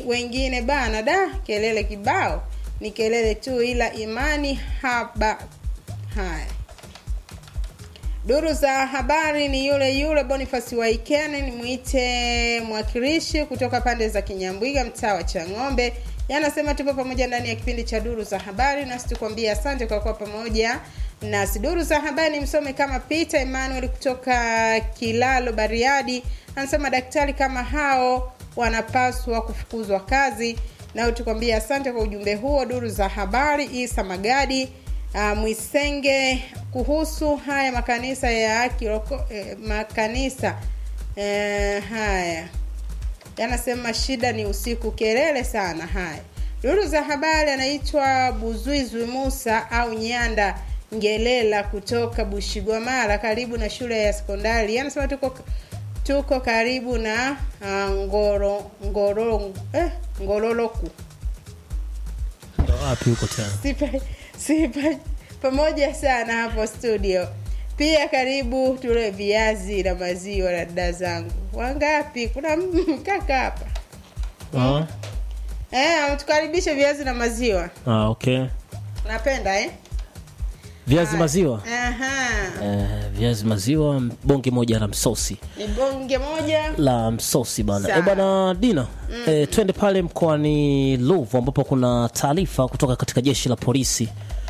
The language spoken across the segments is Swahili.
wengine bana, da kelele kibao, ni kelele tu, ila imani haba. Haya, duru za habari ni yule yule Boniface Waikene, nimwite mwakilishi kutoka pande za Kinyambwiga, mtaa wa Chang'ombe. Yanasema tupo pamoja ndani ya kipindi cha duru za habari, nasi tukwambia asante kwa kuwa pamoja nasi. Duru za habari msome kama Peter Emmanuel kutoka Kilalo Bariadi, anasema daktari kama hao wanapaswa kufukuzwa kazi. Nao tukwambia asante kwa ujumbe huo. Duru za habari Isa Magadi uh, Mwisenge kuhusu haya makanisa ya kiroko, eh, makanisa eh, haya yanasema shida ni usiku, kelele sana. Haya, duru za habari anaitwa Buzuizwi Musa au Nyanda Ngelela kutoka Bushigwamara, karibu na shule ya sekondari. Anasema tuko tuko karibu na uh, ngoro ngoro eh, ngororoku Ndo wapi huko tena? sipa, sipa pamoja sana hapo studio. Pia karibu tule viazi na maziwa na dada zangu. Wangapi? Kuna kaka hapa Ah, eh, ametukaribisha viazi na maziwa. ah, okay. Napenda eh? Viazi maziwa. Aha. Eh, viazi maziwa bonge moja la msosi Ni bonge moja. la msosi bana. Sawa. Eh, bana Dina. Eh, twende pale mkoani Ruvu ambapo kuna taarifa kutoka katika jeshi la polisi.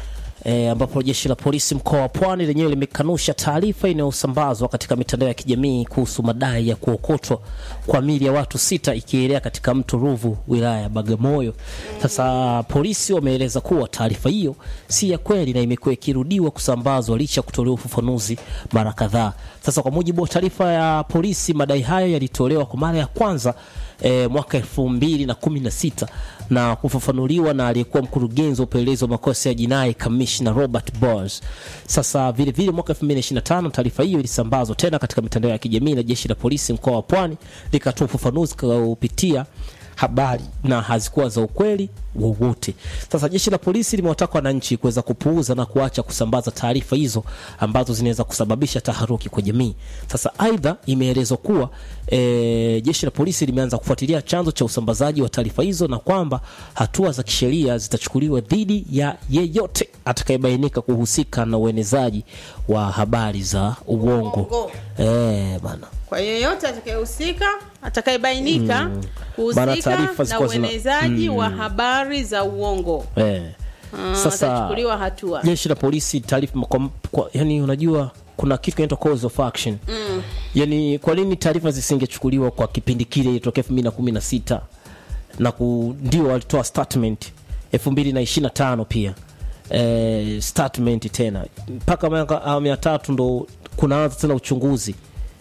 E, ambapo jeshi la polisi mkoa wa Pwani lenyewe limekanusha taarifa inayosambazwa katika mitandao ya kijamii kuhusu madai ya kuokotwa kwa mili ya watu sita ikielea katika mto Ruvu wilaya ya Bagamoyo. Sasa polisi wameeleza kuwa taarifa hiyo si ya kweli na imekuwa ikirudiwa kusambazwa licha ya kutolewa ufafanuzi mara kadhaa. Sasa kwa mujibu wa taarifa ya polisi, madai hayo yalitolewa kwa mara ya kwanza e, mwaka elfu mbili na kumi na sita na kufafanuliwa na aliyekuwa mkurugenzi wa upelelezi wa makosa ya jinai kamishna Robert Bors. Sasa vile vile mwaka 2025 taarifa hiyo ilisambazwa tena katika mitandao ya kijamii na jeshi la polisi mkoa wa Pwani likatoa ufafanuzi kupitia habari na hazikuwa za ukweli wowote. Sasa jeshi la polisi limewataka wananchi kuweza kupuuza na kuacha kusambaza taarifa hizo ambazo zinaweza kusababisha taharuki kwa jamii. Sasa aidha, imeelezwa kuwa e, jeshi la polisi limeanza kufuatilia chanzo cha usambazaji wa taarifa hizo na kwamba hatua za kisheria zitachukuliwa dhidi ya yeyote atakayebainika kuhusika na uenezaji wa habari za uongo. Uongo. Eh, bana. Kwa yeyote atakayehusika, atakayebainika Bana, kuhusika taarifa na zilikuwa zina- uenezaji wa habari za uongo. Eh. Ah, Sasa atachukuliwa hatua. jeshi la polisi taarifa kwa, kwa, yani unajua kuna kitu kinaitwa cause of action mm. yani kwa nini taarifa zisingechukuliwa kwa kipindi kile ilitokea elfu mbili na kumi na sita na ku, ndio walitoa statement elfu mbili na ishiri na tano pia eh, statement tena mpaka miaka awamu ya tatu ndo kunaanza tena uchunguzi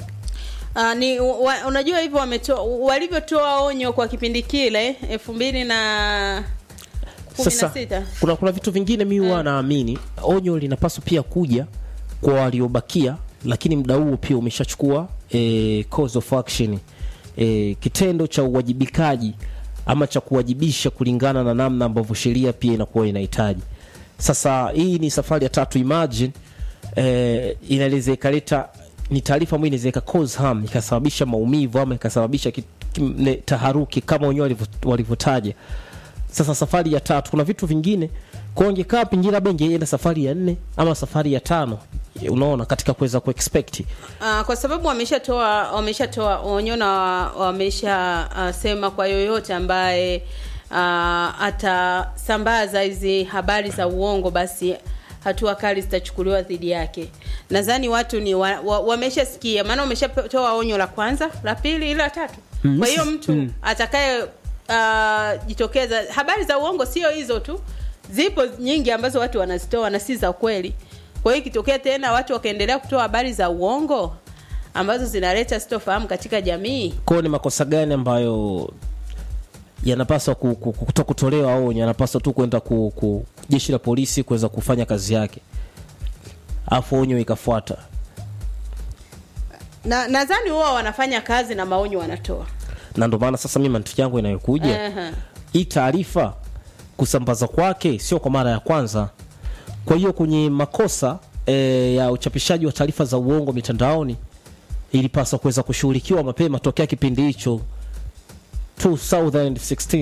Uh, ni wa, unajua hivyo wametoa walivyotoa onyo kwa kipindi kile elfu mbili na kumi na sasa sita kuna, kuna vitu vingine mi huwa naamini onyo linapaswa pia kuja kwa waliobakia lakini muda huo pia umeshachukua eh, cause of action eh, kitendo cha uwajibikaji ama cha kuwajibisha kulingana na namna ambavyo sheria pia inakuwa inahitaji sasa hii ni safari ya tatu imagine eh, inaweza ikaleta ni taarifa ambayo inaweza ika cause harm ikasababisha maumivu ama ikasababisha ki- ki- ne- taharuki kama wenyewe walivyo- walivyotaja sasa safari ya tatu kuna vitu vingine kwa ingekaa pengine labda ingeenda safari ya nne ama safari ya tano unaona katika kuweza kuexpect uh, kwa sababu wameshatoa wameshatoa onyo na wameshasema uh, kwa yoyote ambaye uh, atasambaza hizi habari za uongo basi hatua kali zitachukuliwa dhidi yake nadhani watu ni wa, wa, wameshasikia maana wameshatoa onyo la kwanza la pili ila la tatu Mm, kwa hiyo sisi- mtu mm. atakaye uh, jitokeza habari za uongo sio hizo tu zipo nyingi ambazo watu wanazitoa na si za kweli kwa hiyo ikitokea tena watu wakaendelea kutoa habari za uongo ambazo zinaleta sitofahamu katika jamii kwao ni makosa gani ambayo yanapaswa ku- ku- ku- kuto kutolewa onyo yanapaswa tu kwenda ku, ku, jeshi la polisi kuweza kufanya kazi yake afu onyo ikafuata na nadhani huwa wanafanya kazi na maonyo wanatoa na ndio maana sasa mi mantiki yangu inayokuja Aha. hii taarifa kusambaza kwake sio kwa mara ya kwanza kwa hiyo kwenye makosa e, ya uchapishaji wa taarifa za uongo mitandaoni ilipaswa kuweza kushughulikiwa mapema tokea kipindi hicho 2016